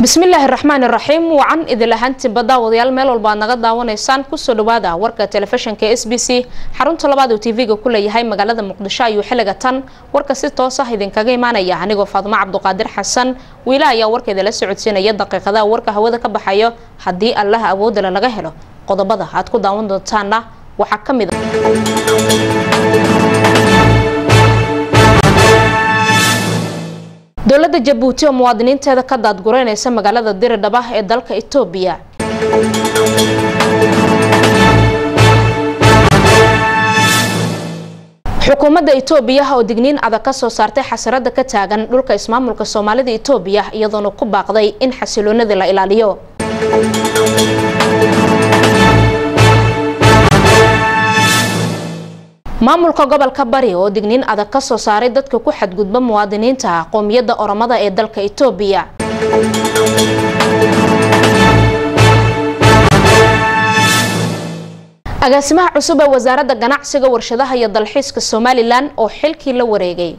bismillaahi raxmaan raxiim wacan idil ahaantiinba daawadayaal meel walba aad naga daawanaysaan kusoo dhawaada warka telefishinka s b c xarunta labaad uu tv-ga ku leeyahay magaalada muqdisho ayuu xilliga tan warka si toos ah idinkaga imaanaya anigoo faadmo cabduqaadir xasan wiila ayaa warkeeda la socodsiinaya daqiiqadaha warka hawada ka baxayo haddii allaha awoodale laga helo qodobada aad ku daawan doontaana waxaa ka mid a dowladda jabuuti oo muwaadiniinteeda ka daadgureynaysa magaalada diridhaba ee dalka itoobiya xukuumadda itoobiya oo digniin adag ka soo saartay xasarada ka taagan dhulka ismaamulka soomaalida itoobiya iyadoona ku baaqday in xasiloonadii la ilaaliyo maamulka gobolka bari oo digniin adag ka soo saaray dadka ku xadgudba muwaadiniinta qoomiyadda oromada ee dalka itoobiya agaasimaha cusub ee wasaaradda ganacsiga warshadaha iyo dalxiiska somalilan oo xilkii la wareegay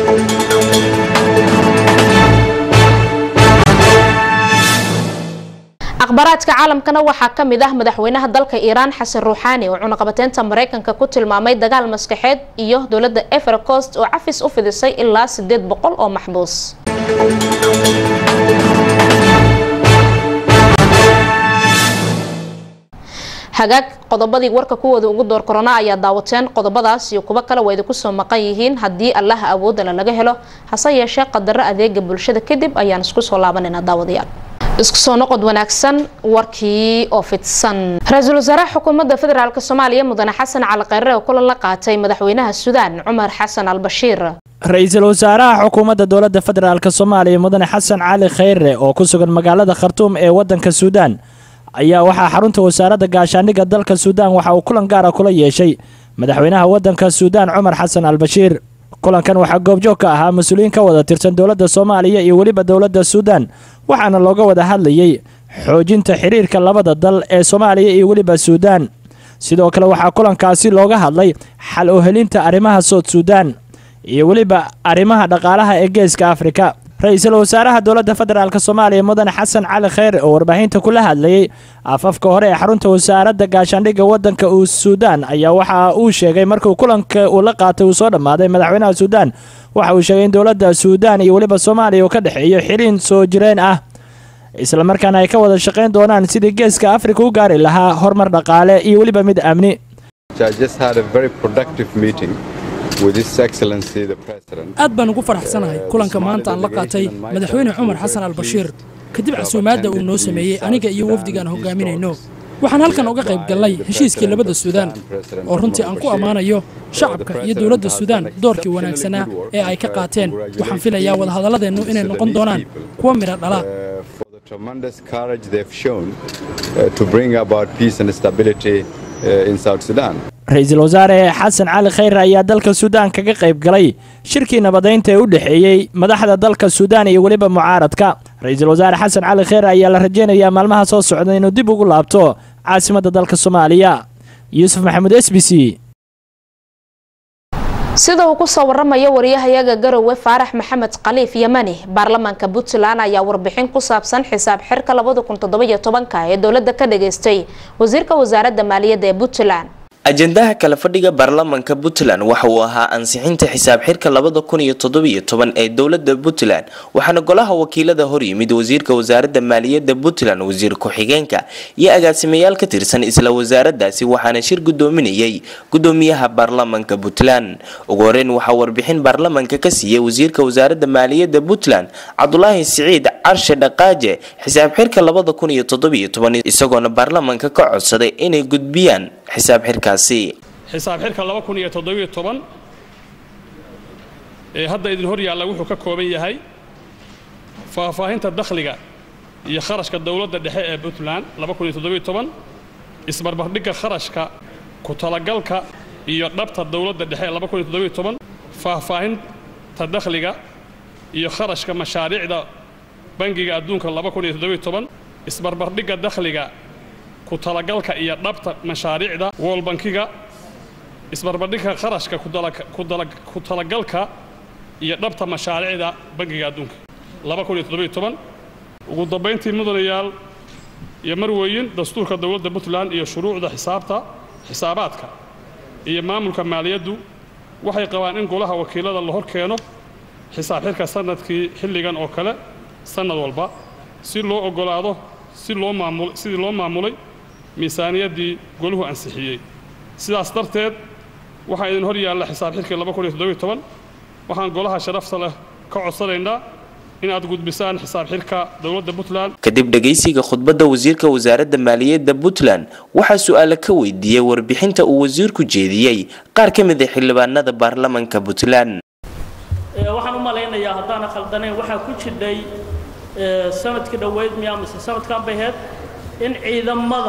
akhbaaraadka caalamkana waxaa ka mid ah madaxweynaha dalka iiraan xasan ruuxaani oo cunaqabateynta mareykanka ku tilmaamay dagaal maskaxeed iyo dowladda evercost oo cafis u fidisay ilaa sideed boqol oo maxbuus hagaag qodobadii warka kuwooda ugu door korona ayaa daawateen qodobadaas iyo kuwo kale waa idinku soo maqan yihiin haddii allaha awoodale laga helo hase yeeshee qadaro adeega bulshada kadib ayaan isku soo laabanaynaa daawadayaal isku soo noqod wanaagsan warkii oo fidsan ra-iisul wasaaraha xukuumadda federaalk soomaaliya mudane xasan cali kheyre oo kulan la qaatay madaxweynaha suudaan cumar xasan al bashiir ra-iisul wasaaraha xukuumadda dowladda federaalk soomaaliya mudane xasan cali kheyre oo ku sugan magaalada khartuum ee wadanka suudaan ayaa waxaa xarunta wasaaradda gaashaandhigga dalka suudaan waxa uu kulan gaara kula yeeshay madaxweynaha wadanka suudaan cumar xasan al bashiir kulankan waxaa goobjoog ka ahaa mas-uuliyiin ka wada tirsan dowladda soomaaliya iyo weliba dowladda suudaan waxaana looga wada hadlayay xoojinta xiriirka labada dal ee soomaaliya iyo weliba suudaan sidoo kale waxaa kulankaasi looga hadlay xal u helinta arrimaha sood suudaan iyo weliba arrimaha dhaqaalaha ee geeska afrika ra-iisul wasaaraha dowladda federaalk soomaaliya mudane xasan cali kheyr oo warbaahinta kula hadlayay afafka hore ee xarunta wasaaradda gaashaandhigga wadanka uu suudaan ayaa waxa uu sheegay markuu kulanka uu la qaatay uu soo dhammaaday madaxweynaha suudaan waxa uu sheegay in dowladda suudaan iyo weliba soomaaliya uu ka dhexeeyo xiriin soo jireen ah islamarkaana ay ka wada shaqayn doonaan sidii geeska afrika u gaari lahaa horumar dhaqaale iyo weliba mid amni aad baan ugu faraxsanahay kulanka maanta aan la qaatay madaxweyne cumar xasan al bashiir kadib casuumaadda uu noo sameeyey aniga iyo wafdigaan hogaaminayno waxaan halkan uga qayb gallay heshiiskii labada suudaan oo runtii aan ku ammaanayo shacabka iyo dowladda suudaan doorkii wanaagsanaa ee ay ka qaateen waxaan filayaa wadahadalladeennu inay noqon doonaan kuwa midha dhala ra-iisul wasaare xasan cali kheyre ayaa dalka suudaan kaga qayb galay shirkii nabadaynta ee u dhexeeyey madaxda dalka suudaan iyo weliba mucaaradka ra-iisul wasaare xasan cali kheyre ayaa la rajeynayaa maalmaha soo socda inuu dib ugu laabto caasimadda dalka soomaaliya yuusuf maxamuud s b c sida uu kusoo waramayo wariyahayaga garowe faarax maxamed khaliif yamani baarlamaanka puntland ayaa warbixin ku saabsan xisaab xirka ee dowladda ka dhageystay wasiirka wasaaradda maaliyadda ee puntland ajendaha kala fadhiga baarlamaanka puntland waxa uu ahaa ansixinta xisaab xirka labada kun iyo toddobiyo toban ee dowlada puntland waxaana golaha wakiilada horyimid wasiirka wasaaradda maaliyadda puntland wasiir ku-xigeenka iyo agaasimayaal ka tirsan isla wasaaradaasi waxaana shir gudoominayay gudoomiyaha baarlamaanka puntland ugu horeyn waxaa warbixin baarlamaanka ka siiyey wasiirka wasaaradda maaliyadda puntland cabdulaahi siciid carshe dhaqaaje xisaab xirka labada kun iyo toddobiyo toban isagoona baarlamaanka ka codsaday inay gudbiyaan xisaab xirkaasi xisaab xirka laba kun iyo toddobiyo toban ee hadda idin hor yaalla wuxuu ka kooban yahay faahfaahinta dakhliga iyo kharashka dowladda dhexe ee puntland laba kun iyo toddobiyo toban isbarbardhigga kharashka ku talagalka iyo dhabta dowladda dhexe ee laba kun iyo toddobiyo toban faahfaahinta dakhliga iyo kharashka mashaariicda bangiga adduunka laba kun iyo toddobiyo toban isbarbardhigga dakhliga ku talagalka iyo dhabta mashaariicda woolbankiga isbarbardhigka kharashka ku talagalka iyo dhabta mashaariicda bangiga adduunka ugu dambayntii mudanayaal iyo marweyin dastuurka dowladda puntland iyo shuruucda xisaabta xisaabaadka iyo maamulka maaliyaddu waxay qabaan in golaha wakiilada la hor keeno xisaab xirka sanadkii xilligan oo kale sannad walba si loo oggolaado si loo maamul sidii loo maamulay miisaaniyaddii goluhu ansixiyey sidaas darteed waxaa idin hor yaalla xisaab xirkii waxaan golaha sharafta leh ka codsanaynaa in aad gudbisaan xisaab xirka dowladda puntland kadib dhegaysiga khudbadda wasiirka wasaaradda maaliyadda puntland waxaa su-aale ka weydiiyey warbixinta uu wasiirku jeediyey qaar ka mid a xildhibaanada baarlamanka puntland waxaan u malaynayaa haddaana khaldanayn waxaa ku jidhay sanadkii dhoweyd miyaa mise sanadkan bay ahayd in ciidamada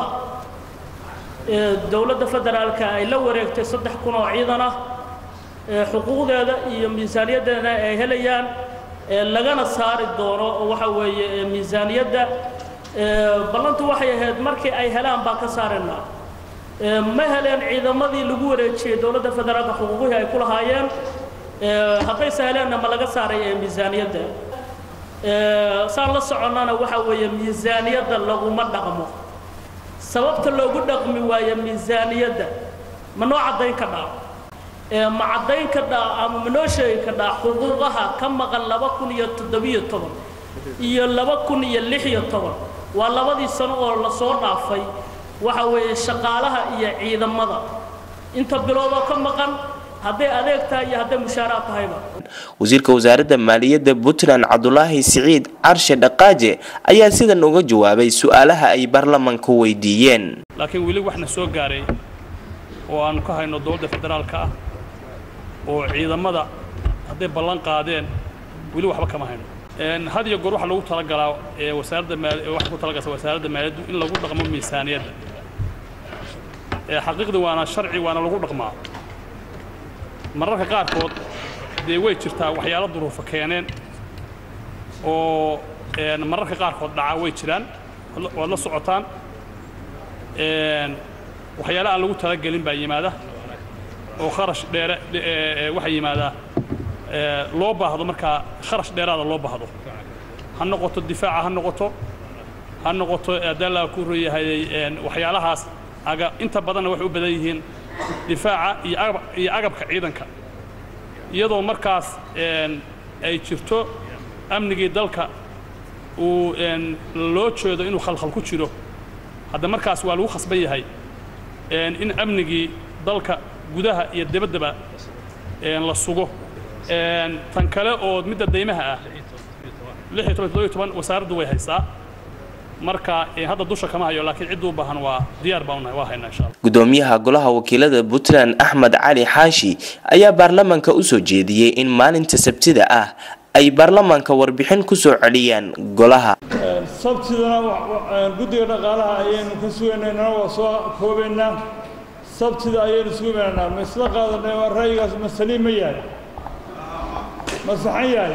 dowladda federaalka ay la wareegtay saddex kun oo ciidan ah xuquuqdeeda iyo miisaaniyaddeena ay helayaan lagana saari doono oo waxa weeye miisaaniyadda ballantu waxay ahayd markii ay helaan baan ka saaraynaa ma heleen ciidamadii lagu wareejiyey dowladda federaalka xuquuqihii ay ku lahaayeen haddayse heleenna ma laga saaray ee miisaaniyadda saan la soconnana waxa weeye miisaaniyadda laguma dhaqmo sababta loogu dhaqmi waayo miisaaniyadda ma noo caddayn ka dhaa ma caddayn ka dhaa ama ma noo sheegi ka dhaa xuquuqaha ka maqan laba kun iyo toddobiyo toban iyo laba kun iyo lix iyo toban waa labadii sano oo lasoo dhaafay waxa weeye shaqaalaha iyo ciidamada inta biloodoo ka maqan hadday adeeg tahay iyo hadday mushaaraad tahayba wasiirka wasaaradda maaliyadda puntland cabdulaahi siciid carshe dhaqaaje ayaa sidan uga jawaabay su-aalaha ay baarlamanka weydiiyeen laakiin weli waxna soo gaaray oo aanu ka hayno dowladda federaalka ah oo ciidamada hadday ballan qaadeen weli waxba kama hayno had iyo goor waxaa lagu talagalaa ee wasaaradda maal waxaa ku talagalsa wasaaradda maaliyaddu in lagu dhaqmo miisaaniyadda xaqiiqdii waana sharci waana lagu dhaqmaa mararka qaarkood dee way jirtaa waxyaalo duruufo keeneen oo mararka qaarkood dhacaa way jiraan waad la socotaan waxyaala aan lagu talagelin baa yimaada oo kharash dheere waxaa yimaadaa loo baahdo markaa kharash dheeraada loo baahdo ha noqoto difaaca ha noqoto ha noqoto adaalaa ku royahay waxyaalahaas aga inta badanna waxay u badan yihiin difaaca iyo agabka ciidanka iyadoo markaas ay jirto amnigii dalka uu loo jeedo inuu khalkhal ku jiro hadda markaas waa lagu khasban yahay in amnigii dalka gudaha iyo debaddaba la sugo tan kale oo midda daymaha ah wasaaraddu way haysaa marka hadda dusha kama hayo laakiin cidduu baahan waa diyaar baan unahay waa haynaa insha allah gudoomiyaha golaha wakiilada puntland axmed cali xaashi ayaa baarlamanka u soo jeediyey in maalinta sabtida ah ay baarlamanka warbixin ku soo celiyaan golaha sabtidana guddiga dhaqaalaha ayaynu ka sugaynayna waa soo koobaynaa sabtida ayaynu sugaynaa ma isla qaadanay waa ra'yigaas ma saliim ma yahay ma saxan yahay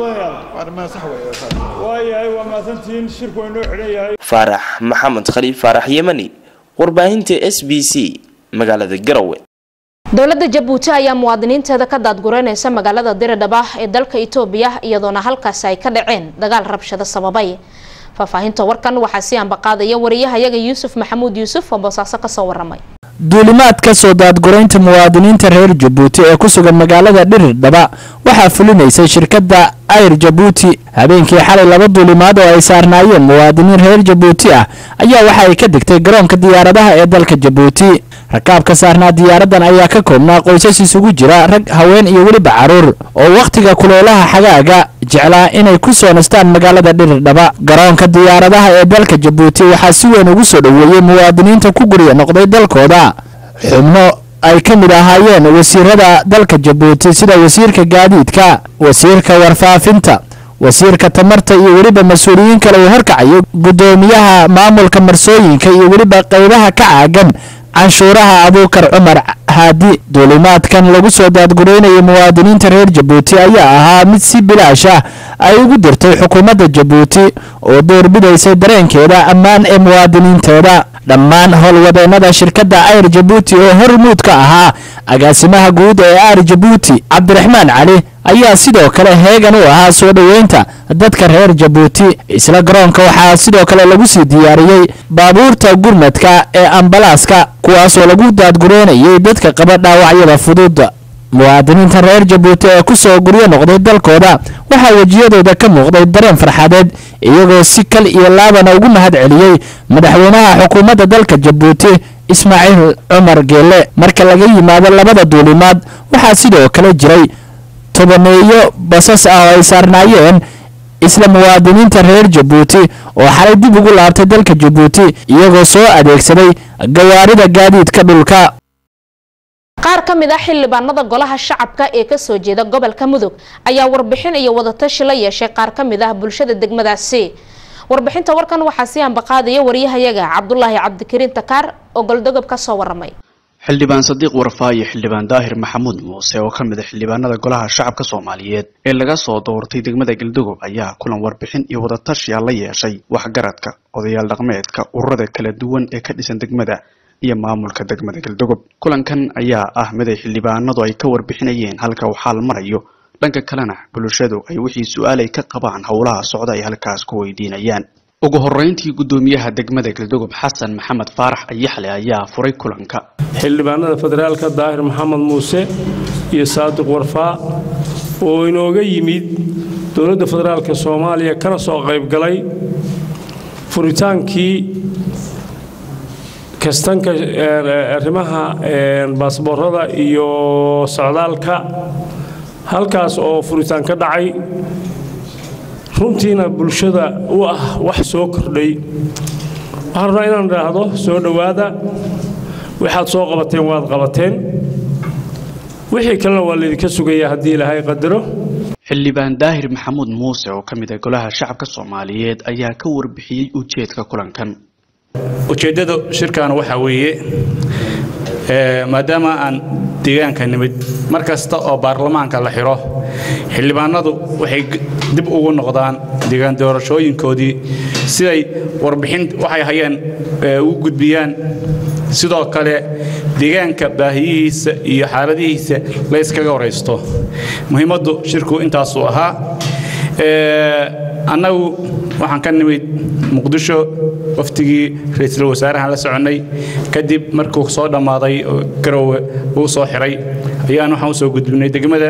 mudanayaal waa yahay waa mahadsantihiin shirku waa inoo xidhan yahay faarax maxamed khaliif faarax yemani warbaahinta s b c magaalada garowe dowladda jabuuti ayaa muwaadiniinteeda ka daadgureynaysa magaalada diridhaba ee dalka itoobiya iyadoona halkaasi ay ka dhaceen dagaal rabshado sababay faahfaahinta warkan waxaa si ambaqaadaya wariyahayaga yuusuf maxamuud yuusuf oo boosaaso kasoo waramay duulimaad ka soo daadguraynta muwaadiniinta reer jabuuti ee ku sugan magaalada dhirirdhaba waxaa fulinaysay shirkadda ayr jabuuti habeenkii xalay laba duulimaad oo ay saarnaayeen muwaadiniin reer jabuuti ah ayaa waxa ay ka degtay garoonka diyaaradaha ee dalka jabuuti rakaabka saarnaa diyaaradan ayaa ka koobnaa qoysas isugu jira rag haween iyo weliba caruur oo wakhtiga kuleelaha xagaaga jeclaa inay ku soo nastaan magaalada dhirirdhaba garoonka diyaaradaha ee dalka jabuuti waxaa si weyn ugu soo dhoweeyey muwaadiniinta ku gurya noqday dalkooda xubno ay ka mid ahaayeen wasiirada dalka jabuuti sida wasiirka gaadiidka wasiirka warfaafinta wasiirka tamarta iyo weliba mas-uuliyiin kale uu horkacayo guddoomiyaha maamulka marsooyinka iyo weliba qaybaha ka caagan canshuuraha abuukar cumar haadi duulimaadkan lagu soo daadguraynayay muwaadiniinta reer jabuuti ayaa ahaa mid si bilaash ah ay ugu dirtay xukuumadda jabuuti oo doorbidaysay dareenkeeda ammaan ee muwaadiniinteeda dhammaan howlwadeennada shirkadda ayr jabuuti oo hormuud ka ahaa agaasimaha guud ee aar jabuuti cabdiraxmaan cali ayaa sidoo kale heegan u ahaa soo dhoweynta dadka reer jabuuti isla garoonka waxaa sidoo kale lagu sii diyaariyey baabuurta gurmadka ee ambalaaska kuwaasoo lagu daadgureynayay dadka qaba dhaawacyada fudud muwaadiniinta reer jabuuti ee ku soo guryo noqday dalkooda waxaa wejiyadooda ka muuqday dareen farxadeed iyagoo si kal iyo laabana ugu mahad celiyey madaxweynaha xukuumadda dalka jabuuti ismaaciil cumar geelle marka laga yimaado labada duulimaad waxaa sidoo kale jiray tobaneeyo basas ah oo ay saarnaayeen isla muwaadiniinta reer jabuuti oo xalay dib ugu laabtay dalka jabuuti iyagoo soo adeegsaday gawaarida gaadiidka dhulka qaar ka mid ah xildhibaanada golaha shacabka ee kasoo jeeda gobolka mudug ayaa warbixin iyo wadatashi la yeeshay qaar ka mid ah bulshada degmadaasi warbixinta warkan waxaa sii ambaqaadaya waryahayaga cabdulaahi cabdikariin takaar oo goldogob ka soo waramay xildhibaan sadiiq warfaa iyo xildhibaan daahir maxamuud muuse oo ka mid a xildhibaanada golaha shacabka soomaaliyeed ee laga soo doortay degmada galdogob ayaa kulan warbixin iyo wadatashiya la yeeshay waxgaradka odayaal dhaqmeedka ururada kala duwan ee ka dhisan degmada iyo maamulka degmada galdogob kulankan ayaa ah mid ay xildhibaanadu ay ka warbixinayeen halka uu xaal marayo dhanka kalena bulshadu ay wixii su-aalay ka qabaan howlaha socda ay halkaas ku weydiinayaan ugu horeyntii guddoomiyaha degmada galdogob xasan maxamed faarax ayaxle ayaa furay kulanka xildhibaanada federaalka daahir maxamed muuse iyo saadiq warfaa oo inooga yimid dowladda federaalka soomaaliya kana soo qaybgalay furitaankii kastanka arrimaha baasboorada iyo socdaalka halkaas oo furitaan ka dhacay runtiina bulshada u ah wax soo kordhay waxaan rabnaa inaan idhaahdo soo dhowaada waxaad soo qabateen waad qabateen wixii kalena waa laydinka sugayaa haddii ilaahay qadaro xildhibaan daahir maxamuud muuse oo ka mid ah golaha shacabka soomaaliyeed ayaa ka warbixiyey ujeedka kulankan ujeeddada shirkan waxaa weeye maadaama aan deegaanka nimid mar kasta oo baarlamaanka la xiro xildhibaanadu waxay dib ugu noqdaan deegaan doorashooyinkoodii siday warbixin waxay hayeen u gudbiyaan sidoo kale deegaanka baahiyihiisa iyo xaaladihiisa la yskaga waraysto muhiimaddu shirku intaasuu ahaa annagu waxaan ka nimid muqdisho waftigii ra-iisul wasaarahan la soconnay kadib markuu soo dhammaaday garowe uu soo xiray ayaan waxaan usoo gudbinay degmada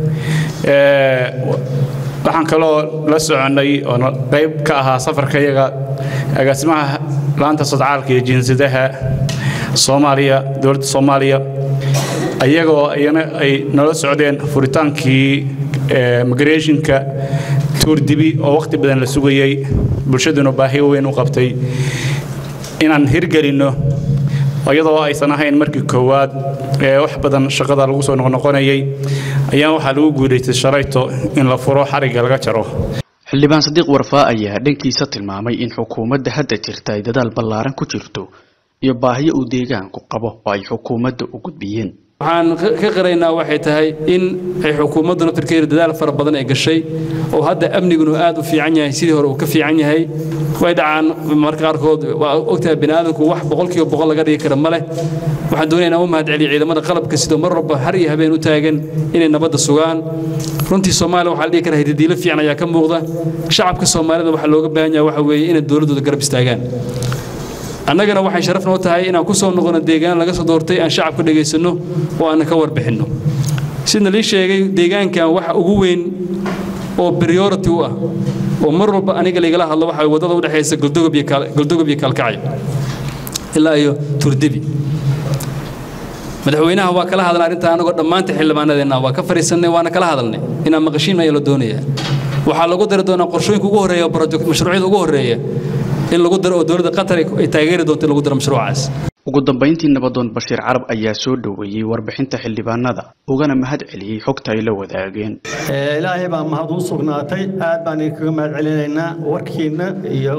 waxaan kaloo la soconnay oo qayb ka ahaa safarka iyaga agaasimaha laanta sodcaalka iyo jinsadaha soomaaliya dowladda soomaaliya ayagoo iyana ay nala socdeen furitaankii migrationka tuurdibi oo wakhti badan la sugayey bulshaduna baahi weyn u qabtay inaan hirgelinno iyadoo aysan ahayn markii koowaad ee wax badan shaqada lagu soo noqnoqonayay ayaa waxaa lagu guulaystay shalayto in la furo xarigga laga jaro xildhibaan sadiiq warfaa ayaa dhankiisa tilmaamay in xukuumadda hadda jirta ay dadaal ballaaran ku jirto iyo baahiyo uu deegaanku qabo oo ay xukuumadda u gudbiyeen waxaan ka qiraynaa waxay tahay in ay xukuumaddu naftirkeeda dadaal fara badan ay gashay oo hadda amnigunu aad u fiican yahay sidii hore uu ka fiican yahay way dhacaan marka qaarkood waa ogtahay bini aadamku wax boqolkiiba boqol laga dhigi kara ma leh waxaan doonaya inaan u mahadceliyo ciidamada qalabka sidoo mar walba har iyo habeen u taagan inay nabadda sugaan runtii soomaaliya waxaa la dhihi karaa hidadiilo fiican ayaa ka muuqda shacabka soomaalida waxaa looga baahan yahay waxa weeye inay dowladdooda garab istaagaan annagana waxay sharaf noo tahay inaan ku soo noqono deegaan laga soo doortay aan shacabka dhegaysanno oo aan ka warbixinno sidna lii sheegay deegaankan waxa ugu weyn oo priority u ah oo mar walba aniga laygala hadlo waxa wadada u dhexaysa goldogob iyo kaalkacyo ilaa iyo turdibi madaxweynaha waa kala hadalnay arrintaa anagoo dhammaanta xildhibaanadeenna waa ka fadhiisannay waana kala hadalnay inaan maqashiin ayaa la doonayaa waxaa lagu dari doonaa qorshooyinka ugu horreeya mashruucyada ugu horreeya in lagu daro oo dowladda qatar ay taageeri doonto in lagu daro mashruucaas ugu dambayntii nabadoon bashiir carab ayaa soo dhoweeyey warbixinta xildhibaanada ugana mahad celiyey xogta ay la wadaageen ilaahay baa mahad u sugnaatay aad baan idinkaga mahad celinaynaa warkiinna iyo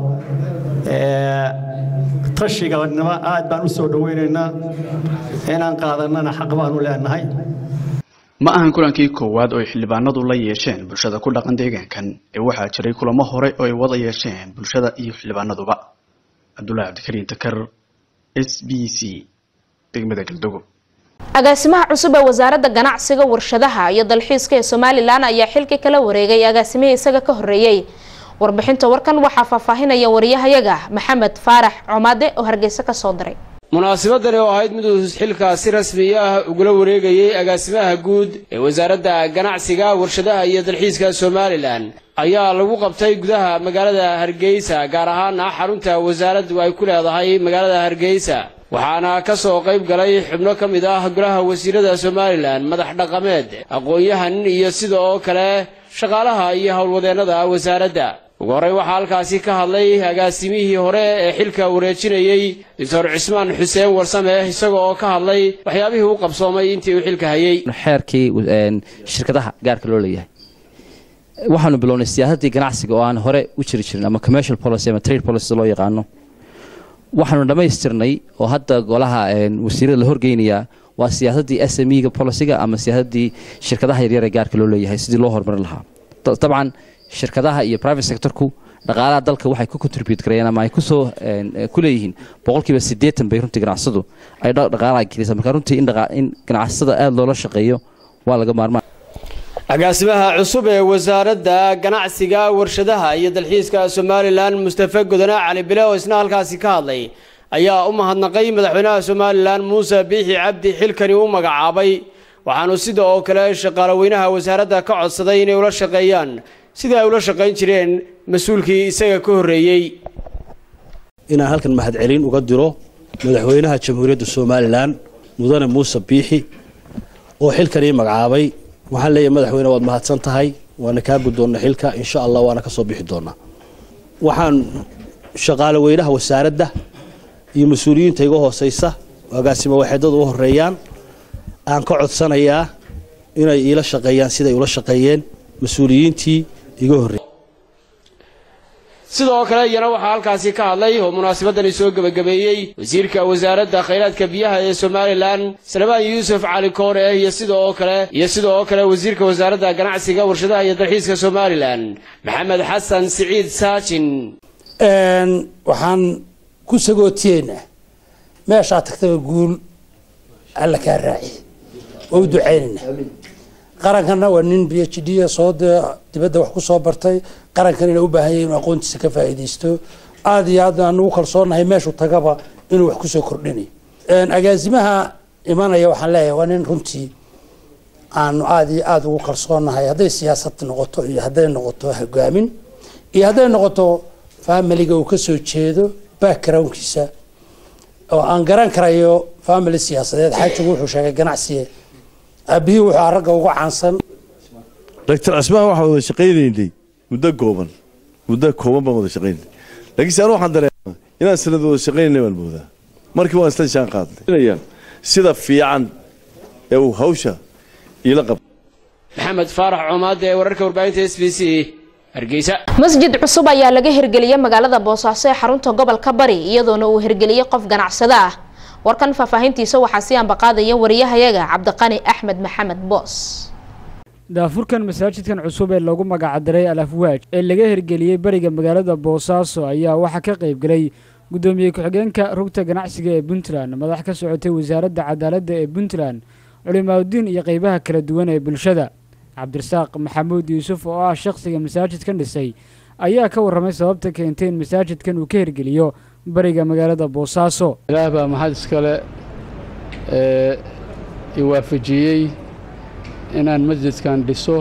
tashiganimo aad baan u soo dhoweynaynaa inaan qaadanana xaq baan u leenahay ma ahan kulankii koowaad oo ay xildhibaanadu la yeesheen bulshada ku dhaqan deegaankan ee waxaa jiray kulamo hore oo ay wada yeesheen bulshada iyo xildhibaanaduba cabdullaahi cabdikariin takar s b c degmada galdogob agaasimaha cusub ee wasaaradda ganacsiga warshadaha iyo dalxiiska ee somalilan ayaa xilkii kala wareegay agaasimihii isaga ka horeeyey warbixinta warkan waxaa faahfaahinaya wariyahayaga maxamed faarax comaade oo hargeysa kasoo diray munaasabadani oo ahayd miduu xilkaa si rasmi ah ugula wareegayey agaasimaha guud ee wasaaradda ganacsiga warshadaha iyo dalxiiska somalilan ayaa lagu qabtay gudaha magaalada hargeysa gaar ahaana xarunta wasaaraddu ay ku leedahay magaalada hargeysa waxaana ka soo qayb galay xubno ka mid ah golaha wasiirada somalilan madax dhaqameed aqoon-yahan iyo sida oo kale shaqaalaha iyo howlwadeennada wasaaradda ugu horey waxaa halkaasi ka hadlay agaasimihii hore ee xilka wareejinayey doctor cismaan xuseen warsame isaga oo ka hadlay waxyaabihii u qabsoomay intii uu xilka hayey xeerkii shirkadaha gaarka loo leeyahay waxaanu bilownay siyaasaddii ganacsiga oo aan hore u jiri jirin ama commercial policy ama trade policy loo yaqaano waxaanu dhammaystirnay oo hadda golaha wasiirada la horgeynayaa waa siyaasaddii s m ga policiga ama siyaasaddii shirkadaha yaryar ee gaarka loo leeyahay sidii loo horumarin lahaa dabcan shirkadaha iyo private sectorku dhaqaalaha dalka waxay ku contribute garayeen ama ay kusoo ku leeyihiin boqolkiiba siddeetan bay runtii ganacsadu ay dhaqaalaha gelisa marka runtii in ganacsada aada loola shaqeeyo waa laga maarmaan agaasimaha cusub ee wasaaradda ganacsiga warshadaha iyo dalxiiska somalilan mustafe godone cali bile oo isna halkaasi ka hadlay ayaa u mahadnaqay madaxweynaha somalilan muuse biixi cabdi xilkani u magacaabay waxaanu sida oo kale shaqaaloweynaha wasaaradda ka codsaday inay ula shaqeeyaan sidii ay ula shaqayn jireen mas-uulkii isaga ka horreeyey inaan halkan mahadcelin uga diro madaxweynaha jamhuuriyadda somalilan mudane muuse biixi oo xilkan ii magacaabay waxaan leeyahay madaxweyne waad mahadsan tahay waana kaa guddoonna xilka insha allah waana ka soo bixi doonaa waxaan shaqaale weynaha wasaaradda iyo mas-uuliyiinta iga hooseysa agaasimo waxeedada u horeeyaan aan ka codsanayaa inay iila shaqeeyaan siday ula shaqeeyeen mas-uuliyiintii iga horreeyay sidoo kale iyana waxaa halkaasi ka hadlay oo munaasabadani soo gebagabeeyey wasiirka wasaaradda khayraadka biyaha ee somalilan salmaan yuusuf cali koore iyo sida oo kale iyo sida oo kale wasiirka wasaaradda ganacsiga warshadaha iyo dalxiiska somalilan maxamed xasan siciid saajin waxaan ku sagootiyeynaa meeshaa tagtaba guul alla kaa raaci waa u ducaynaynaa qarankana waa nin b h d soo dibadda wax ku soo bartay qarankan ina u baahan yahay inuu aqoontiisa ka faa'iidaysto aada iyo aad aan ugu kalsoonahay meeshuu tagaba inuu wax kusoo kordhinayo agaasimaha imanaya waxaan leeyahay waa nin runtii aanu aada iyo aada ugu kalsoonahay hadday siyaasad noqoto iyo hadday noqoto hogaamin iyo hadday noqoto familiga uu kasoo jeedo backgroundkiisa oo aan garan karayo family siyaasadeed xaajigu wuxuu sheegay ganacsiye aabihii wuxuu ragga uga caansan doctor asmaa waxaan wada shaqaynaynay muddo kooban muddo kooban baan wada shaqaynay laakiinse anu waxaan dareemaa inaan sanad wada shaqaynay baan moodaa markii waan isla shaan qaadnay sida fiican ee uu hawsha iila qab maxamed faarax comaade ee wararka warbaahinta s b c hargeysa masjid cusub ayaa laga hirgeliyey magaalada boosaaso ee xarunta gobolka bari iyadoona uu hirgeliyey qof ganacsado ah warkan faahfaahintiisa waxaa sii ambaqaadaya wariyahayaga cabdiqani axmed maxamed boos daafurkan masaajidkan cusub ee lagu magacdaray al afwaaj ee laga hirgeliyey bariga magaalada boosaaso ayaa waxaa ka qaybgelay guddoomiye ku-xigeenka rugta ganacsiga ee puntland madax ka socotay wasaaradda cadaaladda ee puntland culimaadudiin iyo qeybaha kala duwan ee bulshada cabdirasaaq maxamuud yuusuf oo ah shakhsiga masaajidkan dhisay ayaa ka warramay sababta keentay in masaajidkan uu ka hirgeliyo bariga magaalada boosaaso ilaah baa maxad iskale ee i waafajiyey inaan masjidkan dhiso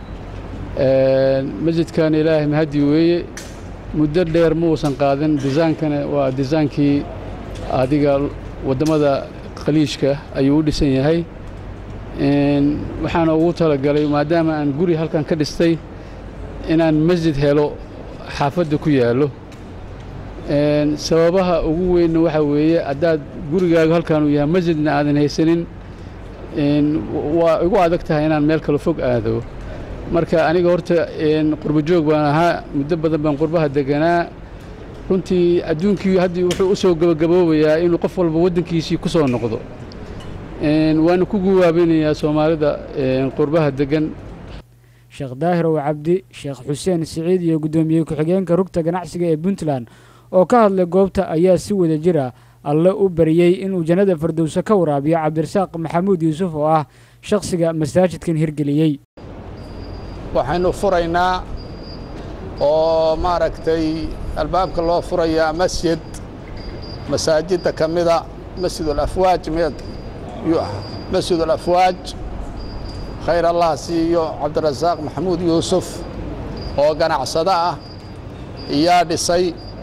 masjidkan ilaahay mahadi weeye muddo dheer ma uusan qaadin disaankana waa disaankii adiga waddamada khaliijka ayuu u dhisan yahay waxaana ugu talagalay maadaama aan guri halkan ka dhistay inaan masjid helo xaafadda ku yaallo sababaha ugu weynna waxaa weeye haddaad gurigaagu halkan uu yahay masjidna aadan haysanin waa igu adag tahay inaan meel kale fog aado marka aniga horta qurbo joog baan ahaa muddo badan baan qurbaha deganaa runtii adduunkii haddii wuxuu u soo gabagaboobayaa inuu qof walba waddankiisii ku soo noqdo waana ku guwaabinayaa soomaalida qurbaha degan sheekh daahir ow cabdi sheekh xuseen siciid iyo guddoomiye ku-xigeenka rugta ganacsiga ee puntland oo ka hadlay goobta ayaa si wada jir ah alle u bariyey inuu jannada fardowso ka waraabiyo cabdirasaaq maxamuud yuusuf oo ah shakhsiga masaajidkan hirgeliyey waxaynu furaynaa oo maaragtay albaabka loo furayaa masjid masaajidda ka mida masjid alafwaaj miyuu ahaa masjid alafwaaj khayr allah siiyo cabdirasaaq maxamuud yuusuf oo ganacsado ah iyaa dhisay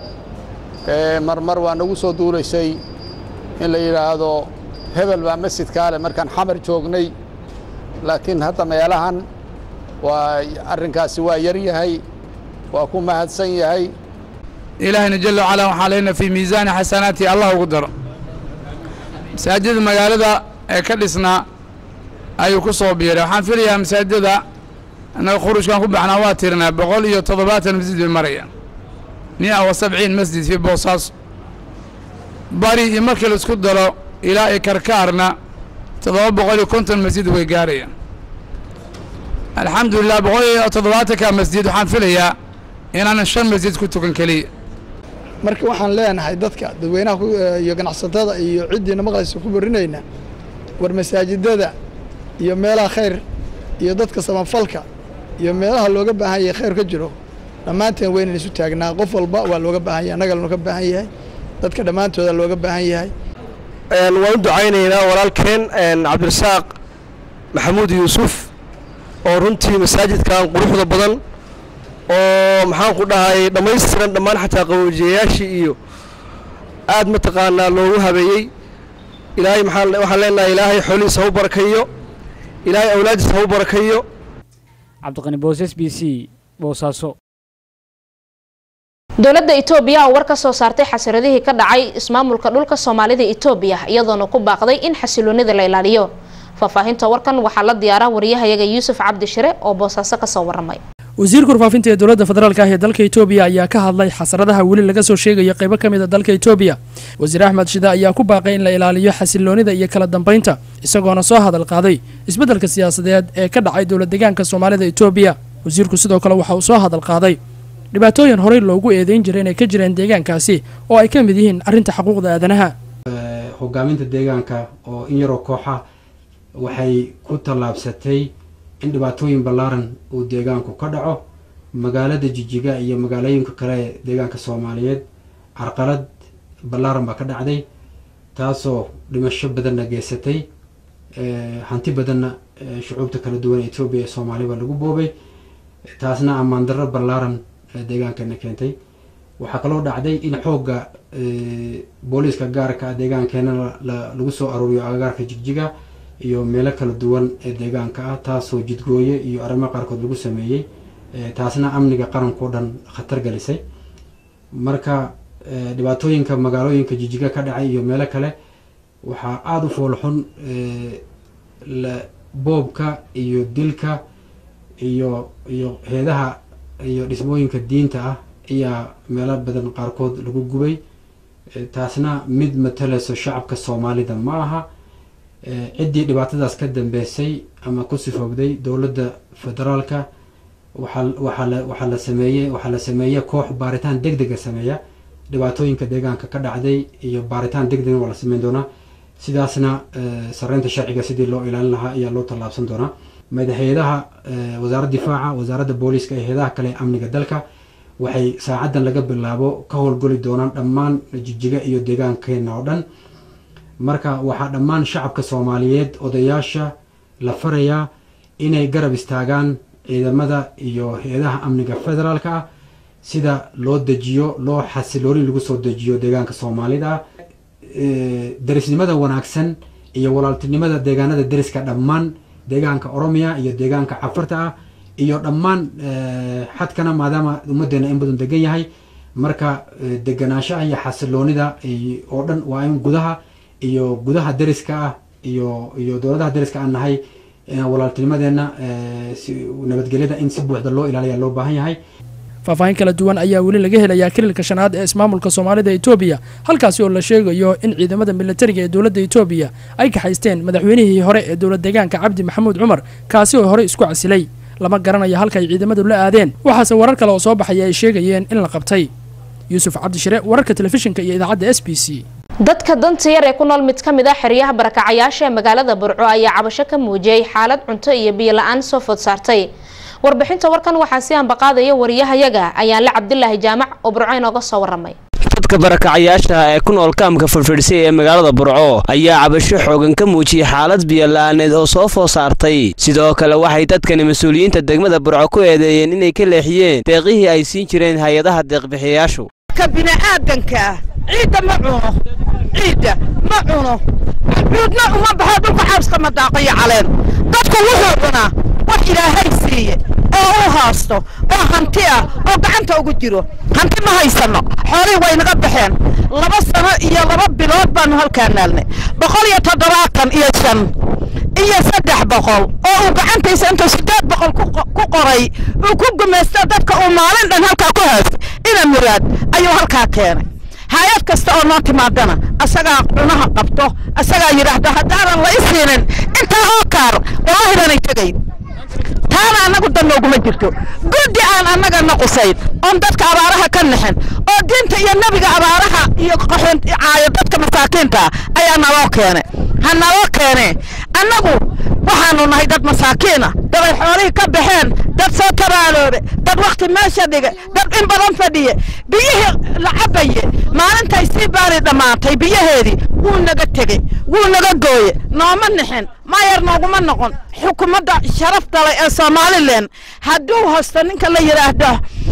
marmar waa nagu soo duulaysay in la yidhaahdo hebel baa masjidkaa leh markaan xamar joognay laakiin hadda meelahan waa arrinkaasi waa yar yahay waa ku mahadsan yahay ilaahayna jalla wacalaa waxaa leyna fii miisaani xasanaati allah ugu daro masaajida magaalada ee ka dhisnaa ayuu ku soo biiray waxaan filayaa masaajidada annaga khurujkan ku baxnaa waa tirinaa boqol iyo toddobaatan masjid bay marayaan mia wa sabciin masjid fii boosaaso bari iyo markii laisku daro ilaa iyo karkaarna toddoba boqol iyo konton masjid way gaarayaan alxamdulilah boqol iyo toddobaatanka masjid waxaan filayaa inaanan shan masjid ku tukan keliya marka waxaan leenahay dadka dadweynaha iyo ganacsatada iyo ciddiina maqlaysa ku barinayna war masaajidada iyo meelaha khayr iyo dadka samafalka iyo meelaha looga baahan yahay khayr ka jiro dhammaanteen waynan isu taagnaa qof walba waa looga baahan yahay annaga looga baahan yahay dadka dhammaantooda looga baahan yahay waan u ducaynaynaa walaalkeen cabdirasaaq maxamuud yuusuf oo runtii masaajidkan quruxda badan oo maxaan ku dhahay dhammaystiran dhammaan xataa qaboojiyayaashii iyo aad mataqaanaa loogu habeeyey ilaahay maxaan waxaan leenahay ilaahay xoolihiisa ha u barakayo ilaahay awlaadiisa ha u barakayo cabdiqani boos s b c boosaaso dowladda itoobiya oo war ka soo saartay xasiradihii ka dhacay ismaamulka dhulka soomaalida itoobiya iyadoona ku baaqday in xasiloonida la ilaaliyo faahfaahinta warkan waxaa la diyaaraa wariyahayaga yuusuf cabdi shire oo boosaaso kasoo waramay wasiirka warfaafinta ee dowladda federaalka ah ee dalka itoobiya ayaa ka hadlay xasaradaha weli laga soo sheegayo qaybo ka mid a dalka itoobiya wasiir axmed shida ayaa ku baaqay in la ilaaliyo xasiloonida iyo kala dambaynta isagoona soo hadal qaaday isbeddelka siyaasadeed ee ka dhacay dowlad deegaanka soomaalida itoobiya wasiirku sidoo kale waxa uu soo hadal qaaday dhibaatooyin horey loogu eedeyn jiray inay ka jireen deegaankaasi oo ay ka mid yihiin arrinta xuquuqda aadanaha hogaaminta deegaanka oo in yaroo kooxa waxay ku tallaabsatay in dhibaatooyin ballaaran uu deegaanku ka dhaco magaalada jijiga iyo magaalooyinka kale ee deegaanka soomaaliyeed carqalad ballaaran baa ka dhacday taasoo dhimasho badanna geysatay hanti badanna shucuubta kala duwan ee etoobiya ee soomaaliya baa lagu boobay taasna ammaan darro ballaaran deegaankana keentay waxaa kaloo dhacday in xoogga booliiska gaarka deegaankeena lagu soo aruuriyo agagaarka jigjiga iyo meelo kala duwan ee deegaanka ah taasoo jidgooye iyo arrimo qaarkood lagu sameeyey taasna amniga qarankao dhan khatar gelisay marka dhibaatooyinka magaalooyinka jijiga ka dhacay iyo meelo kale waxaa aada u foolxun boobka iyo dilka iyo iyo heedaha iyo dhismooyinka diinta ah ayaa meelo badan qaarkood lagu gubay taasna mid matalayso shacabka soomaalida ma aha ciddii dhibaatadaas ka dambeysay ama ku sifoogday dowladda federaalka waxaa waxaa la waxaa la sameeyey waxaa la sameeya koox baaritaan deg dega sameeya dhibaatooyinka deegaanka ka dhacday iyo baaritaan deg degna waa la sameyn doonaa sidaasna sareynta sharciga sidii loo ilaalin lahaa ayaa loo tallaabsan doonaa madaxeedaha wasaaradda difaaca wasaaradda booliiska iyo heedaha kale ee amniga dalka waxay saacadan laga bilaabo ka howlgoli doonaan dhammaan jijiga iyo deegaankeena oo dhan marka waxaa dhammaan shacabka soomaaliyeed odayaasha la farayaa inay garab istaagaan ciidamada iyo hay-adaha amniga federaalka ah sida loo dejiyo loo xasilooni lagu soo dejiyo deegaanka soomaalida ah darisnimada wanaagsan iyo walaaltinimada deegaanada deriska dhammaan deegaanka oromiya iyo deegaanka cafarta ah iyo dhammaan xadkana maadaama ummadeena in badan degan yahay marka deganaanshaha iyo xasiloonida oo dhan waa in gudaha iyo gudaha deriska ah iyo iyo dowladaha deriska aan nahay walaaltinimadeena nabadgelyada in si buuxda loo ilaaliya loo baahan yahay faahfaahin kala duwan ayaa weli laga helayaa kililka shanaad ee ismaamulka soomaalida etoobiya halkaasi oo la sheegayo in ciidamada militariga ee dowladda etoobiya ay kaxaysteen madaxweynihii hore ee dowlad deegaanka cabdi maxamuud cumar kaasi oo horey isku casilay lama garanayo halka ay ciidamadu la aadeen waxaase warar kale oo soo baxaya ay sheegayeen in la qabtay yuusuf cabdishire wararka telefishinka iyo idaacadda s b c dadka danta yar ee ku nool mid ka mid ah xeryaha barakacayaasha ee magaalada burco ayaa cabasho ka muujiyey xaalad cunto iyo biyo la-aan soo food saartay warbixinta warkan waxaa si ambaqaadaya wariyahayaga ayaanle cabdilaahi jaamac oo burco inooga soo waramay dadka barakacayaasha ee ku nool kaamka furfidhsay ee magaalada burco ayaa cabasho xoogan ka muujiyey xaalad biyo-la-aaneed oo soo food saartay sidoo kale waxay dadkani mas-uuliyiinta degmada burco ku eedeeyeen inay ka leexiyeen deeqihii ay siin jireen hay-adaha deeqbixiyayaashu bini'aadanka ah ciidda ma cuno ciidda ma cuno cuudna uma baxo dhulka xabska ma daaqayo caleen dadku wuxuu cunaa wax ilaahay siiye oo u haasto oo hanti ah oo gacanta ugu jiro hanti ma haysanno xoolihii way naga baxeen laba sano iyo laba bilood baanu halkaa naalnay boqol iyo toddobaatan iyo shan iyo saddex boqol oo uu gacantiisa intuu siddeed boqol ku qoray uu ku gumaysto dadka uu maalin dhan halkaa ku haystay ina muraad ayuu halkaa keenay hay-ad kasta oo noo timaadana asagaa cunaha qabto asagaa yidhaahdo haddaanan la i siinin intaa oo kaar wallahi baanay tegayn taana annagu dan nooguma jirto guddi aan annagana qusayn oon dadka abaaraha ka naxin oo diinta iyo nebiga abaaraha iyo qaxoon caayo dadka masaakiinta ayaa naloo keenay ha naloo keene annagu waxaanu nahay dad masaakiina dad ay xoolihii ka baxeen dad soo tabaaloobe dad wakhti meesha dhige dad in badan fadhiye biyihii la cabaye maalintay sii baari dhammaatay biyaheedii wuu naga tegey wuu naga gooye nooma nixin maayar nooguma noqon xukuumadda sharaf dalay ee somalilan hadduu hosto ninka la yidhaahdo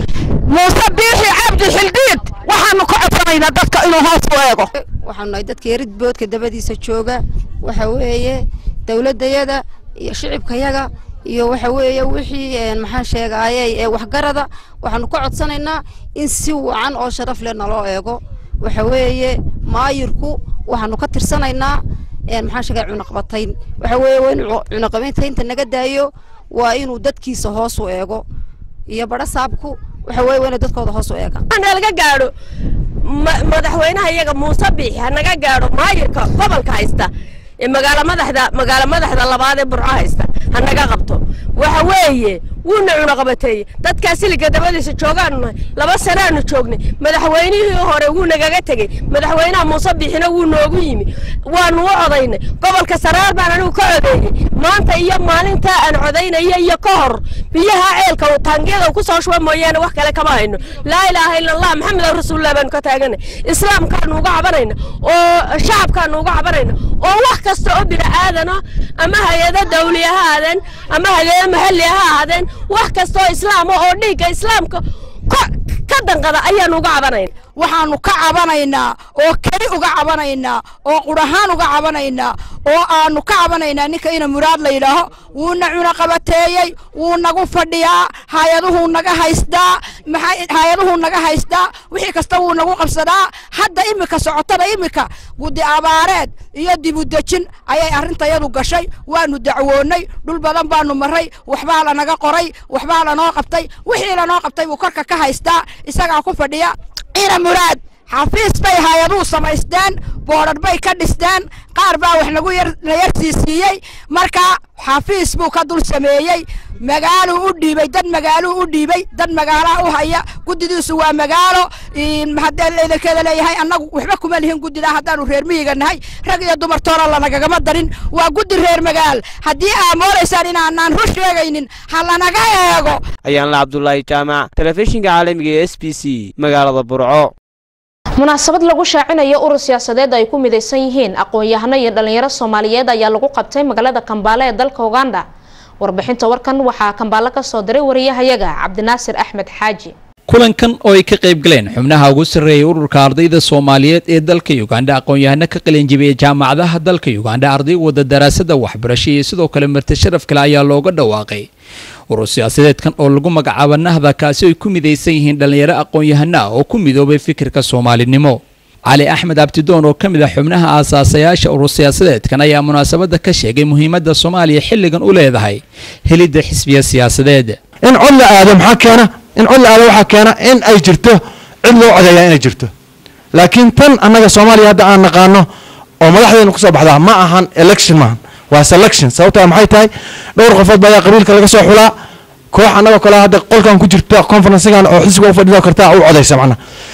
muuse biixi cabdi xildhiid waxaanu ka codsanaynaa dadka inuu hoos u eego waxaanu nahay dadka yaridboodka dabadiisa jooga waxa weeye dowladayada iyo shicibkayaga iyo waxa weeye wixii maxaan sheegaayey ee waxgarada waxaanu ka codsanaynaa in si wacan oo sharaf leh naloo eego waxa weeye maayirku waxaanu ka tirsanaynaa maxaan sheegaya cunaqabatayn waxa weeye waa inuu cunaqabataynta naga daayo waa inuu dadkiisa hoos u eego iyo badho saabku waxa weeye waa inuu dadkooda hoos u eega laga gaadho madaxweynaha iyaga muuse biixi ha naga gaadho maayirka gobolka haysta magaalo madaxda magaalo madaxda labaad ee burco haysta ha naga qabto waxa weeye wuuna cunaqabateeyey dadkaa siliga dabadiisa joogaanu nahay laba sanaanu joognay madaxweynihii hore wuu nagaga tegey madaxweynaha muuse biixina wuu noogu yimi waanu u codaynay gobolka saraar baan anigu ka codeeyey maanta iyo maalintaa aan codaynaya iyo ka hor biyaha ceelka uu taangiyada ku soo shuba mooyaane wax kale kama hayno laa ilaaha ila allah maxamed rasuulillah baanu ka taaganay islaamkaanu uga cabanayna oo shacabkaanu uga cabanayna oo wax kasta oo bini aadana ama hay-ado dawli ha ahaadeen ama hay-ado maxalli ha ahaadeen wax kasta oo islaama oo dhiigga islaamka ka danqada ayaanu uga cabanayna waxaanu ka cabanaynaa oo keli uga cabanaynaa oo qudhahaan uga cabanaynaa oo aanu ka cabanaynaa ninka ina muraad la yidhaaho wuuna cunaqabateeyey wuu nagu fadhiyaa hay-aduhuu naga haystaa hay-aduhuu naga haystaa wixii kasta wuu nagu qabsadaa hadda imika socotada imika guddi abaareed iyo dibudejin ayay arrintayadu gashay waanu dacwoonnay dhul badan baanu maray waxbaa lanaga qoray waxbaa lanoo qabtay wixii lanoo qabtay buu korka ka haystaa isagaa ku fadhiya ina muraad xafiis bay hay-aduhu samaysteen boodhar bay ka dhisteen qaar baa wax nagu la yarsiisiiyey marka xafiis buu ka dul sameeyey magaaluu u dhiibay dad magaaluu u dhiibay dad magaalaha u haya guddidiisu waa magaalo haddee idinkeeda leeyahay annagu waxba kuma lihin guddidaa haddaanu reer miyiga nahay rag iyo dumar toona lanagagama darin waa guddi reer magaal haddii aa moodaysaan inaanaan rur sheegaynin ha lanaga eego ayaanla cabdulaahi jaamac telefishinka caalamiga ee s b c magaalada burco munaasabad lagu shaacinayo urur siyaasadeed ay ku midaysan yihiin aqoon-yahano iyo dhalinyaro soomaaliyeed ayaa lagu qabtay magaalada kambaale ee dalka uganda warbixinta warkan waxaa kambaale ka soo diray wariyahayaga cabdinaasir axmed xaaji kulankan oo ay ka qayb galeen xubnaha ugu sarreeyay ururka ardayda soomaaliyeed ee dalka uganda aqoon-yahano ka qalinjibiyey jaamacadaha dalka uganda arday wada daraasada waxbarasho iyo sidoo kale marti sharaf kale ayaa looga dhawaaqay urur siyaasadeedkan oo lagu magacaabo nahda kaasi ay ku midaysan yihiin dhallinyaro aqoon-yahano ah oo ku midoobay fikirka soomaalinimo cali axmed abdidoon oo ka mid ah xubnaha aasaasayaasha urur siyaasadeedkan ayaa munaasabadda ka sheegay muhiimadda soomaaliya xilligan u leedahay helidda xisbiya siyaasadeed in cod la aado maxaa keena in cod la aado waxaa keena in ay jirto cid loo codeeyaa inay jirto laakiin tan annaga soomaaliya hadda aan naqaano oo madaxdeena kusoo baxdaa ma ahan election maahan waa selection sababtaa maxay tahay dhowr qofood baa ayaa qabiilka laga soo xulaa koox annagoo kale hadda qolkan ku jirta conferencegan oo xisbiga u fadhido kartaa u codaysa macna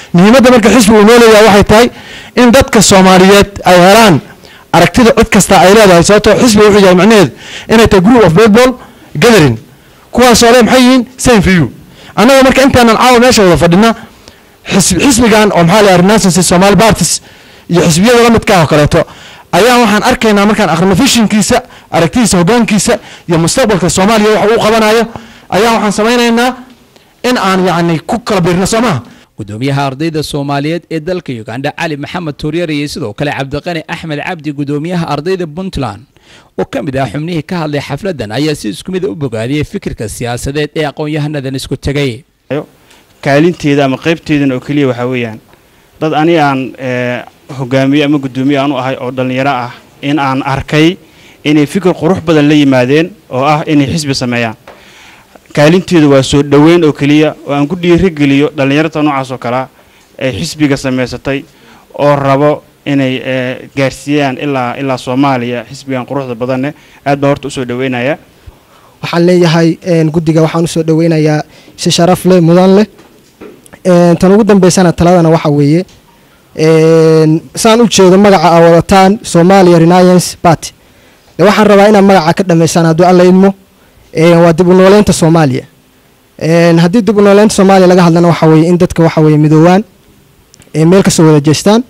muhiimadda marka xisbigu uu noo leeyahay waxay tahay in dadka soomaaliyeed ay helaan aragtida cid kasta ay leedahay sababtoo xisbiga wuxuu yahay macnaheedu inay tahay group of baseball gathering kuwaasoo le maxay yihiin same for you annaga marka intaanan caawa meesha wada fadhina xisb- xisbigan oo maxaa la renaissance somali parties iyo xisbiyada la midka ah oo kaleeto ayaa waxaan arkaynaa markaan akhrino fishinkiisa aragtidiisa hoggaankiisa iyo mustaqbalka soomaaliya waxa uu qabanayo ayaa waxaan samaynaynaa in aan yacni ku kala biirno soo maha gudoomiyaha ardayda soomaaliyeed ee dalka ugandha cali maxamed tuuryar iyo sidoo kale cabdiqani axmed cabdi gudoomiyaha ardayda puntland oo ka mid ah xubnihii ka hadlay xafladan ayaa si isku mid a u bogaadiyey fikirka siyaasadeed ee aqoon-yahanadan isku tegay kaalinteeda ama qaybteedana oo keliya waxaa weeyaan dad ani aan eh, hogaamiye ama guddoomiye aan u ahay oo dhallinyaro ah in aan arkay inay fikir qurux badan la yimaadeen oo ah inay xisbi sameeyaan kaalinteedu waa soo dhoweyn oo keliya oo aan ku dhiirigeliyo dhallinyarta noocaas oo kalea ay xisbiga samaysatay oo rabo inay eh, gaarsiiyaan ilaa ilaa soomaaliya xisbigan quruxda badanne aad baa horta usoo dhoweynaya waxaan leeyahay een, guddiga waxaan usoo dhoweynayaa si sharaf leh mudan leh een, tan ugu dambeysana taladana waxa weeye een, saan u jeedo magaca aa wadataan somalia renaissance party de waxaan rabaa inaad magaca ka dhammaysaan hadduu alla idmo een, waa dib u nooleynta soomaaliya een, haddii dib u nooleynta soomaaliya laga hadlana waxa weeye in dadka waxa weeye midoowaan ee meel kasoo wada jeestaan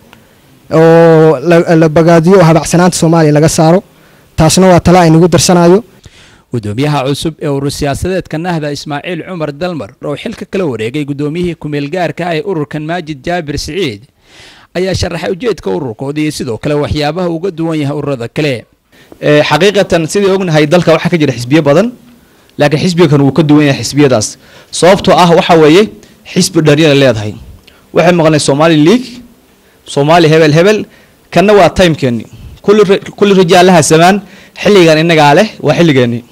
oo la, la bagaadiyo oo habacsanaanta soomaaliya laga saaro taasna waa tala aynagu darsanayo gudoomiyaha cusub ee urur siyaasadeedka nahda ismaaciil cumar dalmar oo xilka kala wareegay gudoomiyihii kumeel gaarka ah ee ururkan maajid jaabir siciid ayaa sharaxay ujeedka ururkooda iyo sidoo kale waxyaabaha uga duwan yahay ururada kale Ee, xaqiiqatan sidii ognahay dalka waxaa ka jira xisbiyo badan laakiin xisbigan wuu ka duwan yahay xisbiyadaas sababtoo ah waxa weeye xisbi dharyana leedahay waxay maqnay somali league soomaali hebel hebel kanna waa timekeeni kulli ri- kulli rijaalaha samaan xilligan innagaa leh waa xilligeeni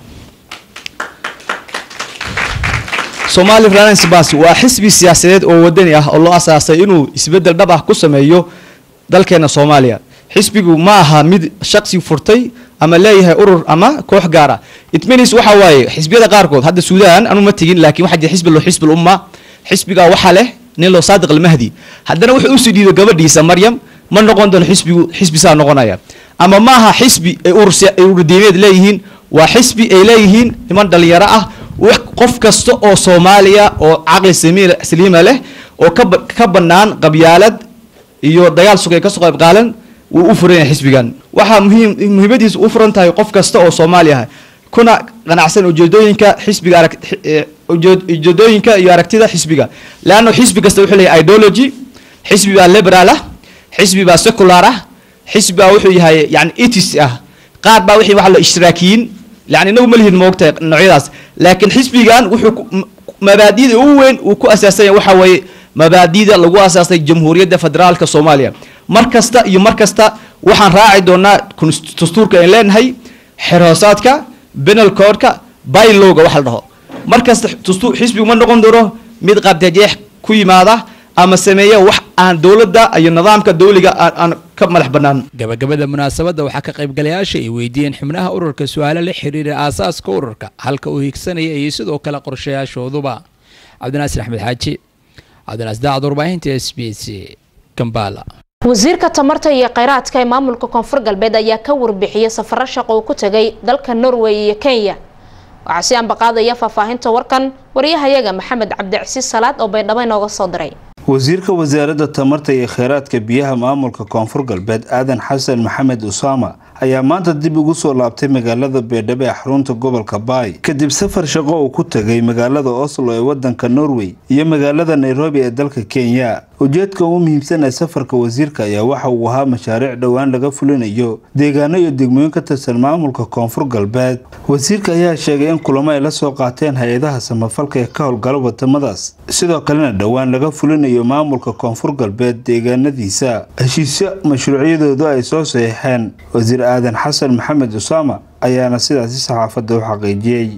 somali finance bank waa xisbi siyaasadeed oo wadani ah oo loo asaasay inuu isbedel dhab ah ku sameeyo dalkeena soomaaliya xisbigu ma aha mid shaqsi furtay ama leeyahay urur ama koox gaara it means waxa waaye xisbiyada qaarkood hadda suudaan anu ma tegin laakiin waxaa jira xisbi loo xisbul umma xisbiga waxaa leh nin loo saadiq almahdi haddana wuxuu usii dhiiday gabadhiisa maryam ma noqon doono xisbigu xisbi saa noqonaya ama ma aha xisbi ay urur siya- ay urur diimeed leeyihiin waa xisbi ay leeyihiin niman dhalinyaro ah wax qof kasta oo soomaaliya oo caqli samiir- saliima leh oo ka ba- ka bannaan qabyaalad iyo dagaal sugay kasoo qayb qaalan wuu u furan yahay xisbigan waxaa muhiim muhiimadiisu u furan tahay qof kasta oo soomaali ah kuna qanacsan ujeedooyinka xisbiga arag xi- ee, ujeed- ujeedooyinka iyo aragtida xisbiga leanna xisbi kasta wuxuu leeyahay ideology xisbi baa liberal ah xisbi baa secular ah xisbi baa wuxuu yahay yani etis ah qaar baa wixii waxa la ishtiraakiyiin yani inagu ma lihin moogtahay noocyadaas laakiin xisbigan wuxuu ku- m- mabaadi'da ugu weyn uu ku asaasan yahay waxa weeye mabaadi'da lagu asaasay jamhuuriyadda federaalka soomaaliya mar kasta iyo mar kasta waxaan raaci doonaa konst- dastuurka aan leenahay xerhoosaadka penal codeka bylowga waxa la dhaho mar kasta dastuur xisbigu ma noqon doono mid qabdajeex ku yimaada ama sameeya wax aan dowladda iyo nidaamka dowliga aan aan ka madax bannaan gabagabada munaasabadda waxaa ka qaybgalayaasha ay weydiiyeen xubnaha ururka su-aalo la xiriira aasaaska ururka halka uu higsanaya iyo sidoo kale qorshayaashooduba cabdinaasir axmed xaaji cabdinaas daacad warbaahinta s b c kambala wasiirka tamarta iyo kheyraadka ee maamulka koonfur galbeed ayaa ka warbixiyey safaro shaqo uu ku tegay dalka norway iyo kenya waxaa si ambaqaadaya faahfaahinta warkan wariyahayaga maxamed cabdicasiis salaad oo baydhabo inooga soo diray wasiirka wasaaradda tamarta iyo kheyraadka biyaha maamulka koonfur galbeed aadan xasan maxamed usaama ayaa maanta dib ugu soo laabtay magaalada beedhabo ee xarunta gobolka baay kadib safar shaqo uu ku tegay magaalada oslo ee wadanka norway iyo magaalada nairobi ee dalka kenya ujeedka ugu muhiimsan ee safarka wasiirka ayaa waxa uu ahaa mashaariic dhowaan laga fulinayo deegaano iyo degmooyin ka tirsan maamulka koonfur galbeed wasiirka ayaa sheegay in kulamo ay la soo qaateen hay-adaha samafalka ee ka howlgala wadamadaas sidoo kalena dhowaan laga fulinayo maamulka koonfur galbeed deegaanadiisa heshiisyo mashruucyadoodu ay soo saxiixeen wasiir aadan xasan maxamed usaama ayaana sidaasi saxaafadda u xaqiijiyey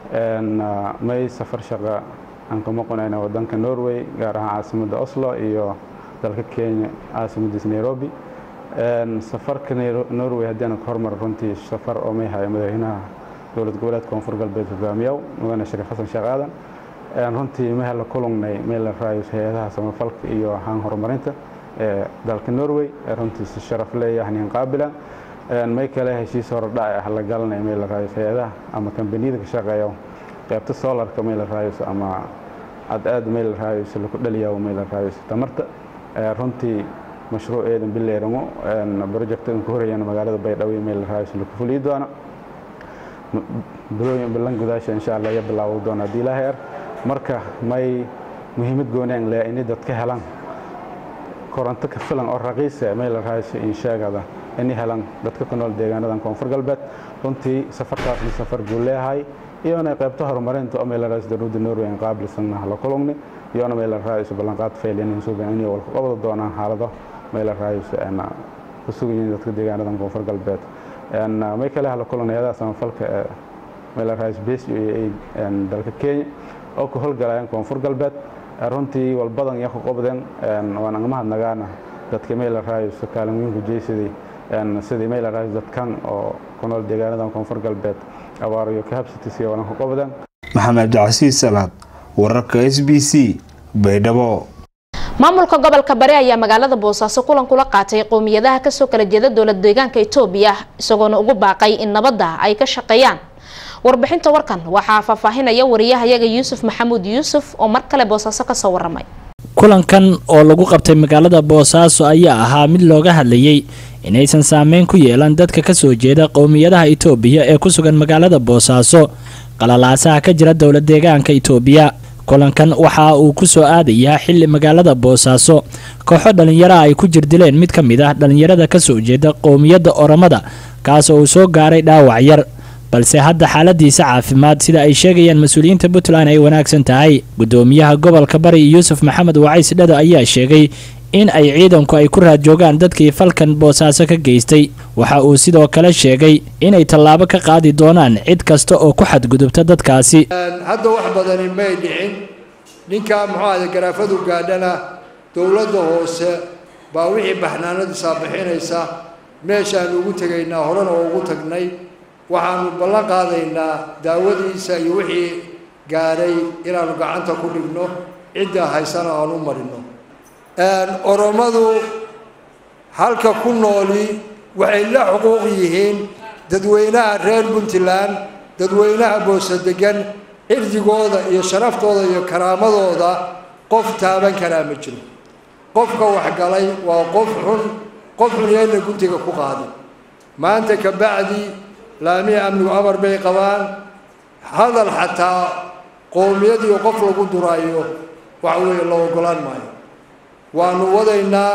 may safar shaqa aan ka maqanayna wadanka norway gaar ahaan caasimadda oslo iyo dalka kenya caasimadiisa nairobi safarka norway haddii aan ka hormar runtii safar oo may haya madaxweynaha dowlad goboleedka koonfur galbeed hogaamiyaw mudane shariif xasan sheekh aadan runtii mehe la kulungnay meel la raayus hay-adaha samafalka iyo haan horumarinta ee dalka norway runtii si sharaf leeyahay nin qaabila may kale heshiis horodhac ah la galanay meel la raayus hay-adaha ama kambaniyada ka shaqeeya qaybta solarka meel la raayus ama cadceed meel la raayus laku dhaliyaa meel la raayus tamarta runtii mashruuceedan bileeramo projectan ku horayana magaalada baydhabo meel la raayus laku fuliyi doona bilooyin bilan gudaasha insha allah iyo bilaawo doona haddii ilaahay ar marka may muhiimad goonaan leh inay dadka helaan koronto ka filan oo raqiisa meel la raayus in sheegada inay helaan dadka ku nool deegaanadan koonfur galbeed runtii safarkaasna safar guul leeyahay iyona qaybta horumarinta oo meel raayus dowladda norway aan qaabilsanna la kulugni iyona meel raayus ballanqaad fayliyan in suugan inay walka qabada doonaan xaalado meel raayus aan ku sugan yihiin dadka deegaanadan koonfur galbeed may kale hala kulanayada samafalka ee meel raayus base iyo dalka kenya oo ku howlgalayaan koonfur galbeed runtii walbadan iyo ku qabdeen waan aga mahadnagaana dadka meel raayus kaalin weyn ku jeysaday sidii meel raayus dadkan oo ku nool deegaanadan koonfur galbeed abaar iyo ka habsatisiya walan ku qabdeen maxamed cabdicasiis salaad wararka s b c baydhabo maamulka gobolka bari ayaa magaalada boosaaso kulan kula qaatay qowmiyadaha kasoo kala jeeda dowlad deegaanka itoobiya isagoona ugu baaqay in nabadda ay ka shaqeeyaan warbixinta warkan waxaa faahfaahinaya wariyahayaga yuusuf maxamuud yuusuf oo mar kale boosaaso kasoo waramay kulankan oo lagu qabtay magaalada boosaaso ayaa ahaa mid looga hadlayay inaysan saameyn ku yeelan dadka kasoo jeeda qowmiyadaha itoobiya ee ku sugan magaalada boosaaso qalalaasaha ka jira dowlad deegaanka itoobiya kulankan waxa uu ku soo aadayaa xili magaalada boosaaso kooxo dhallinyara ay ku jirdileen mid ka mid ah dhallinyarada kasoo jeeda qowmiyadda oromada kaas oo uu soo gaaray dhaawac yar balse hadda xaaladiisa caafimaad sida ay sheegayaan mas-uuliyiinta puntland ay wanaagsan tahay gudoomiyaha gobolka bari yuusuf maxamed wacays dhado ayaa sheegay in ay ciidanku ay ku raadjoogaan dadkii falkan boosaaso ka geystay waxa uu sidoo kale sheegay inay tallaabo ka qaadi doonaan cid kasta oo ku xadgudubta dadkaasi hadda wax badani may dhicin ninkaa muxuu ahda garaafadu gaadhana dowladda hoose baa wixii baxnaanadiisaa bixinaysa meeshaanu ugu tegaynaa horena oo ugu tagnay waxaanu ballan qaadaynaa daawadiisa iyo wixii gaadhay inaanu gacanta ku dhigno cidda haysana aan u marino oromadu halka ku nooli waxay la xuquuq yihiin dadweynaha reer puntland dadweynaha boose degan cirdigooda iyo sharaftooda iyo karaamadooda qof taaban karaa ma jiro qofka waxgalay waa qof xun qof xun yeelna guntiga ku qaadi maanta ka bacdi laamihi amnigu amar bay qabaan hadal xataa qowmiyadiio qof lagu duraayo waxa weeye la ogolaan maayo waanu wadaynaa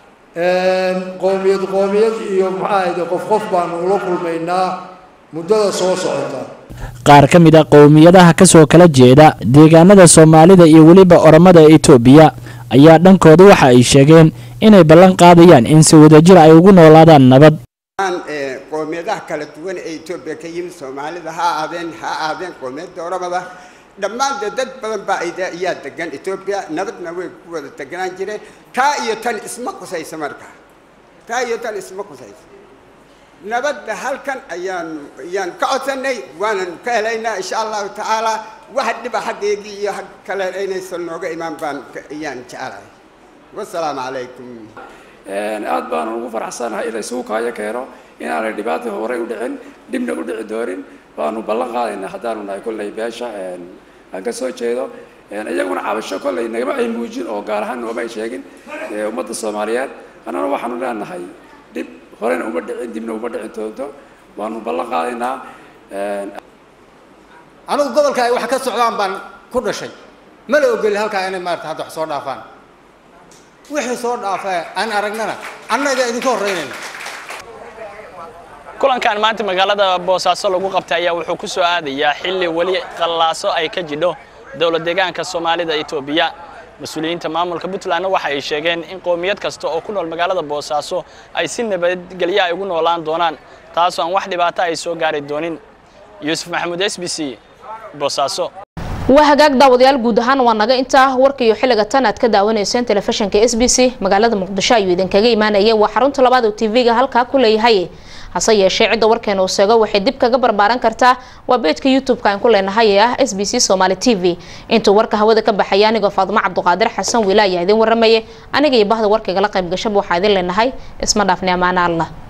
qowmiyad qowmiyad iyo maxaa ahayde qof qof baanu ula kulmaynaa muddada soo socota qaar ka mid a qowmiyadaha kasoo kala jeeda deegaanada soomaalida iyo weliba oromada ee itoobiya ayaa dhankooda waxa ay sheegeen inay ballan qaadayaan in si wadajir ay ugu noolaadaan nabad qowmiyadaha kala duwan ee etoobiya ka yimid soomaalida ha ahaadeen ha ahaadeen qowmiyadda oromada dhammaan dee dad badan baa ayaa degan etoobiya nabadna way ku wada deganaan jireen taa iyo tan isma qusaysa marka taa iyo tan isma qusaysa nabadda halkan ayaan ayaan ka codsanay waanan ka helaynaa insha allahu tacaala wax dhiba xaggeygii iyo xag kale inaysan nooga imaan baan ayaan jecelahay wasalaamu calaykum aad baanu ugu faraxsanahay in laysugu kaayo keeno inaanay dhibaata horey u dhicin dhibna u dhici doonin baanu ballan qaadaynaa haddaanu nahay kolley beesha aan ka soo jeedo iyaguna cabasho kolley nagama ay muujin oo gaar ahaan nooma ay sheegin ummadda soomaaliyeed annana waxaanu leenahay dhib horena uma dhicin dibna uma dhicin doonto waanu ballan qaadaynaa anigu gobolka ay wax ka socdaan baan ku dhashay ma la ogoli halkaa inay maarata hadda wax soo dhaafaan wixii soo dhaafa aan aragnana annaga idinka horreynayna kulankan maanta magaalada boosaaso lagu qabtay ayaa wuxuu ku soo aadayaa xilli weli qallaaso ay ka jidho dowlad deegaanka soomaalida itoobiya mas-uuliyiinta maamulka puntlandna waxa ay sheegeen in qowmiyad kasta oo ku nool magaalada boosaaso ay si nabadgelyo ay ugu noolaan doonaan taasoo aan wax dhibaato ay soo gaari doonin yuusuf maxamuud s b c boosaaso waa hagaag daawadayaal guud ahaan waa naga intaa warkaiyo xilliga tan aad ka daawanayseen telefishinka s b c magaalada muqdisho ayuu idinkaga imaanayay waa xarunta labaad oo tv-ga halkaa ku leeyahay hase yeeshee cidda warkeena uu sheego waxay dib kaga barbaaran kartaa waa beejka youtube-ka aan ku leenahay ee ah s b c somaali t v intuu warka hawada ka baxaya anigoo faadimo cabduqaadir xasan wiila ayaa idin waramayay aniga iyo bahda warkaygala qayb gashaba waxaa idin leenahay isma dhaafni ammaano allah